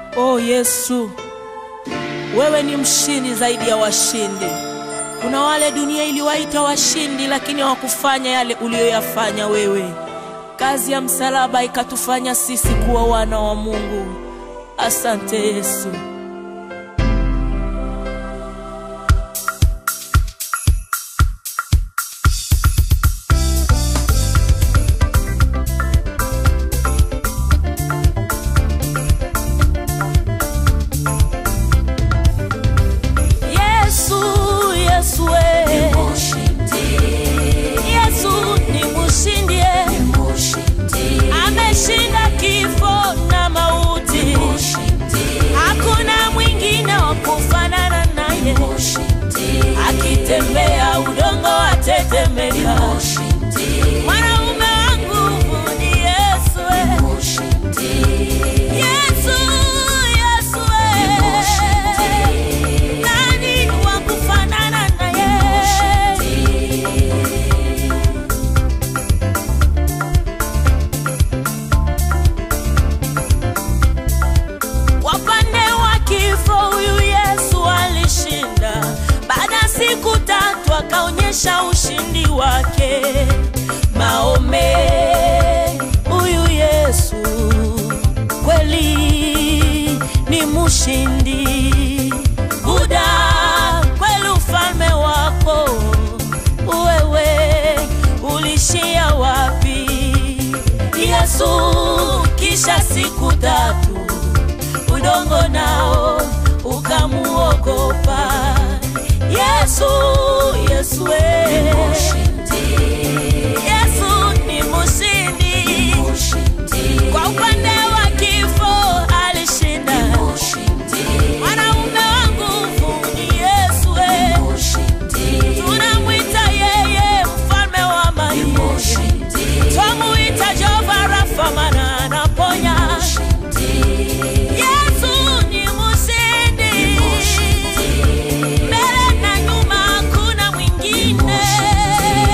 O Yesu, wewe ni mshindi zaidi ya washindi. Kuna wale dunia iliwaita washindi, lakini hawakufanya yale uliyoyafanya wewe. Kazi ya msalaba ikatufanya sisi kuwa wana wa Mungu. Asante Yesu. Yesu, Yesu, we. Yesu ni mshindi, eh. ameshinda kifo na mauti. Hakuna mwingine wa kufanana naye, akitembea udongo watetemeka. Mwanaume wangu ni Yesu, eh. Yesu, Yesu, eh. Nani wa kufanana naye? Wapande wa kifo huyu Yesu alishinda, baada ya siku tatu akaonyesha ushindi wake. Maome, huyu Yesu kweli ni mshindi. Buda, kweli ufalme wako wewe ulishia wapi? Yesu, kisha siku tatu udongo nao ukamuogopa. Yesu, Yesu we. Yesu ni mshindi, kwa upande wa kifo alishinda. Mwanaume wa nguvu ni Yesu we. Tunamwita yeye mfalme wa amani, twamuita Jehova Rafa, maana anaponya. Yesu ni mshindi, mbele na nyuma hakuna mwingine.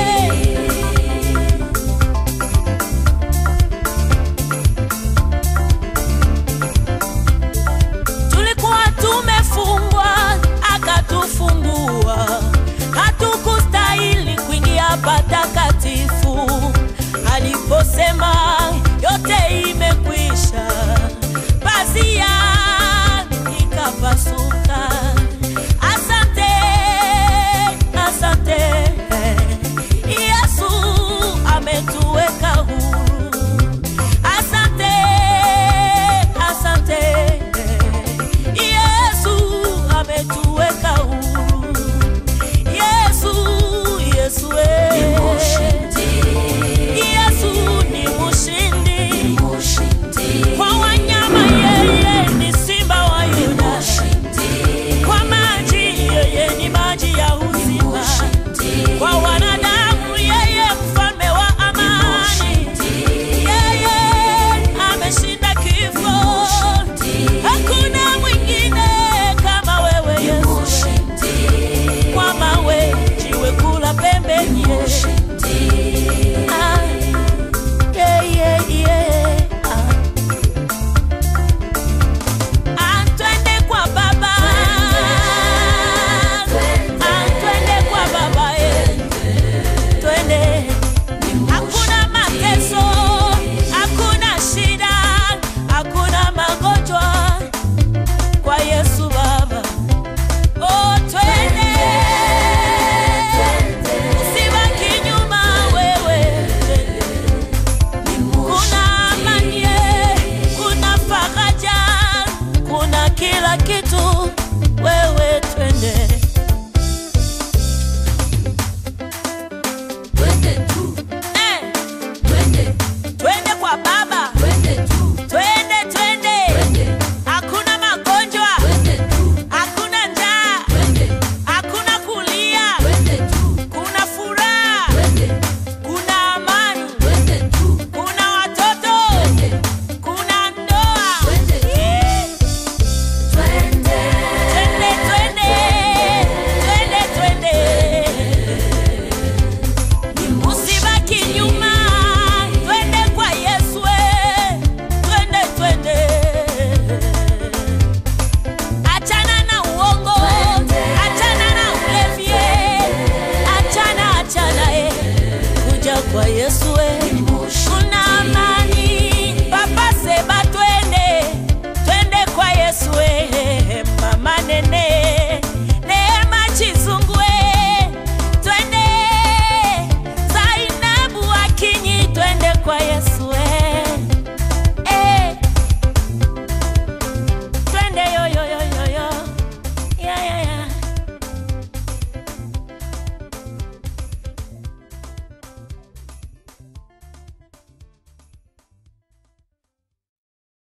kwa Yesu